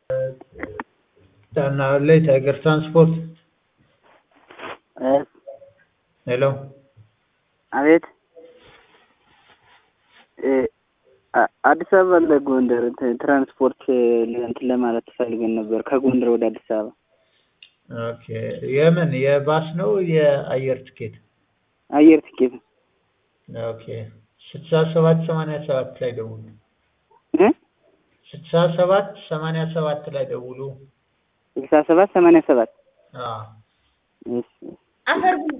Tanahaley Tiger Transport ሄሎ አቤት አዲስ አበባ ለጎንደር ትራንስፖርት እንትን ለማለት ፈልገን ነበር። ከጎንደር ወደ አዲስ አበባ ኦኬ። የምን የባስ ነው የአየር ትኬት? አየር ትኬት ኦኬ። ስልሳ ሰባት ሰማንያ ሰባት ላይ ደውሉ። እ ስልሳ ሰባት ሰማንያ ሰባት ላይ ደውሉ። ስልሳ ሰባት ሰማንያ ሰባት አዎ እሺ